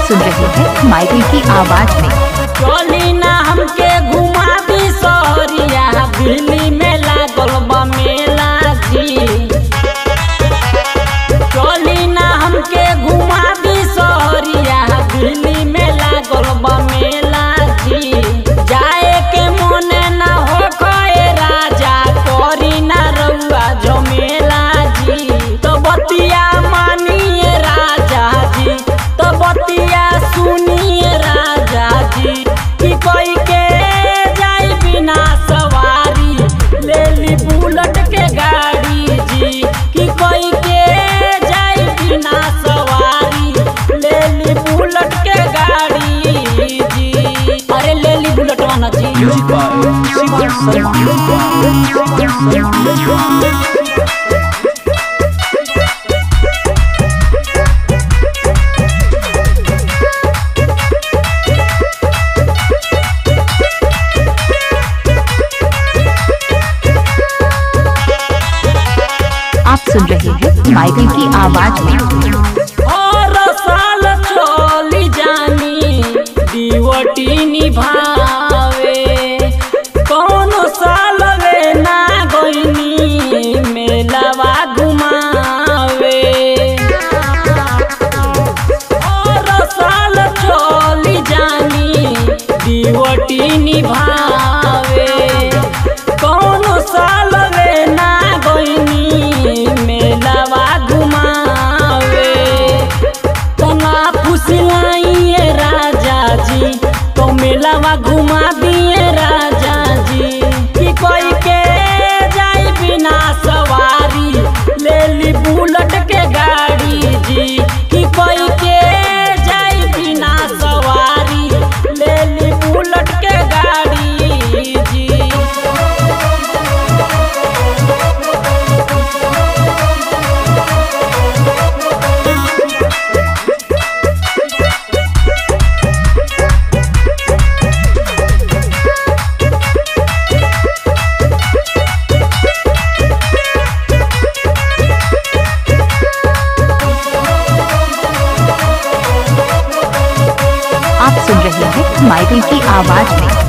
सुन रहे हैं माइकल की आवाज में चली ना हमके घुमा दी सहरिया दिल्ली में लागल बा मेला जी चली ना हमके घुमा दी सहरिया दिल्ली में लागल बा मेला जी जाए के मोने ना हो खए राजा करी ना रउआ झमेला जी तो बतिया मानिए राजा जी तो बतिया सुनिए राजा जी कि कोई के जाई बिना सवारी ले ली बुलेट के गाड़ी जी कि कोई के जाई बिना सवारी ले ली बुलेट के गाड़ी जी अरे ले ली बुलेट वाला जी म्यूजिक बाय शिवा आप सुन रहे हैं माइकल की आवाज में और साल चली जानी दीवटी निभावे कौन साल वे ना गईनी मेलावा घुमावे और साल चली जानी दीवटी निभावे कौन साल वे ना गईनी मेलावा घुमावे तना फुसलाइए राजा जी तो मेलावा घुमा दिए राजा जी कि कोई के जाई बिना सवारी ले ली बुलेट के गाड़ी जी कि कोई के जाई बिना सवारी ले ली बुलेट के गाड़ी जी आप सुन रहे हैं माइकल की आवाज में